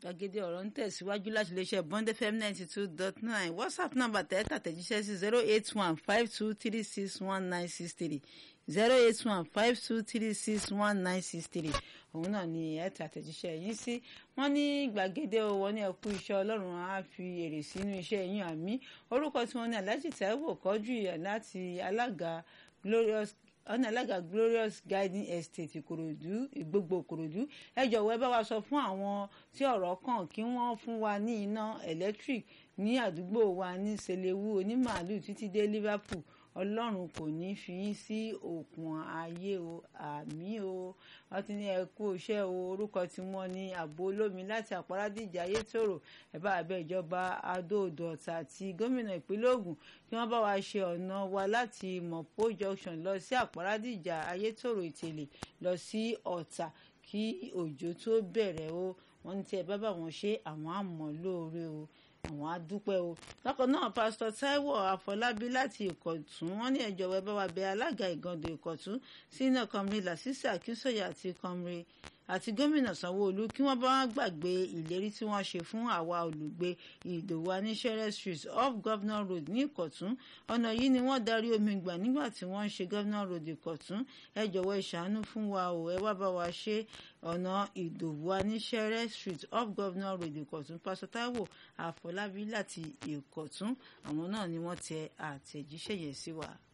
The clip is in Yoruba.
gbàgede ọ̀rọ̀ ń tẹ̀síwájú láti iléeṣẹ́ bond fm ninety two dot nine whatsapp number tẹ́tà tẹ̀jíṣẹ́ sí zero eight one five two three six one nine six three zero eight one five two three six one nine six three òun náà ni ẹ tẹ àtẹ̀jíṣẹ́ yín sí wọ́n ní gbàgede owó ní ẹkú iṣẹ́ ọlọ́run á fi èrè sínú iṣẹ́ yín àmì orúkọ tí wọ́n ní aláàjì Táíwò kọjú ìyà láti alága glorious ọ̀nà alága glorious guiding estate ìkòròdú ìgbogbo ìkòròdú ẹ jọ̀wọ́ ẹ bá wa sọ fún àwọn tí ọ̀rọ̀ kàn kí wọ́n fún wa ní iná electric ní àdúgbò wa ní selewu onímàálù títí dé liverpool ọlọ́run kò ní fi yín sí òkun ayé o àmì o wọ́n ti ní ẹ kú iṣẹ́ o orúkọ tí wọ́n ní ààbò olómi láti àparadíjà ayétòrò ẹ̀bá abẹ́ ìjọba adóodò ọ̀tà àti gómìnà ìpínlẹ̀ Ògùn kí wọ́n bá wa ṣe ọ̀nà wa láti mọ̀pó junction lọ sí àparadíjà ayétòrò ìtẹ̀lẹ̀ lọ sí ọ̀tà kí òjò tó bẹ̀rẹ̀ o wọ́n ní tí ẹ bá bá wọn ṣe àwọn àmọ́ lóore o àwọn adúpẹ́ o bákan náà pásítọ̀ Táíwò Àfọlábí láti Ìkọ̀tún wọ́n ní ẹ jọ̀wọ́ ẹ bá wa bẹ alága Ìgàndò Ìkọ̀tún sínú kọmrí Lásìsì Akínsọ̀yà àti kọmrí àti gómìnà Sanwó-Olú kí wọ́n bá wọn gbàgbé ìlérí tí wọ́n ṣe fún àwa olùgbé Ìdòwú Aníṣẹ́rẹ́ street off Governor Road ní Ìkọ̀tún ọ̀nà yìí ni wọ́n darí omi gbà nígbà tí wọ́n ń ṣe Governor Road Ìkọ̀tún ẹ jọ̀wọ́ ẹ ṣàánú fún wa o ẹ wá bá wa ṣe ọ̀nà Ìdòwú Aníṣẹ́rẹ́ street off Governor Road Ìkọ̀tún pásítọ̀ Táíwò Àfọlábí láti Ìkọ̀tún àwọn náà ni wọ́n tẹ àtẹ̀jíṣẹ́ yẹn sí wa.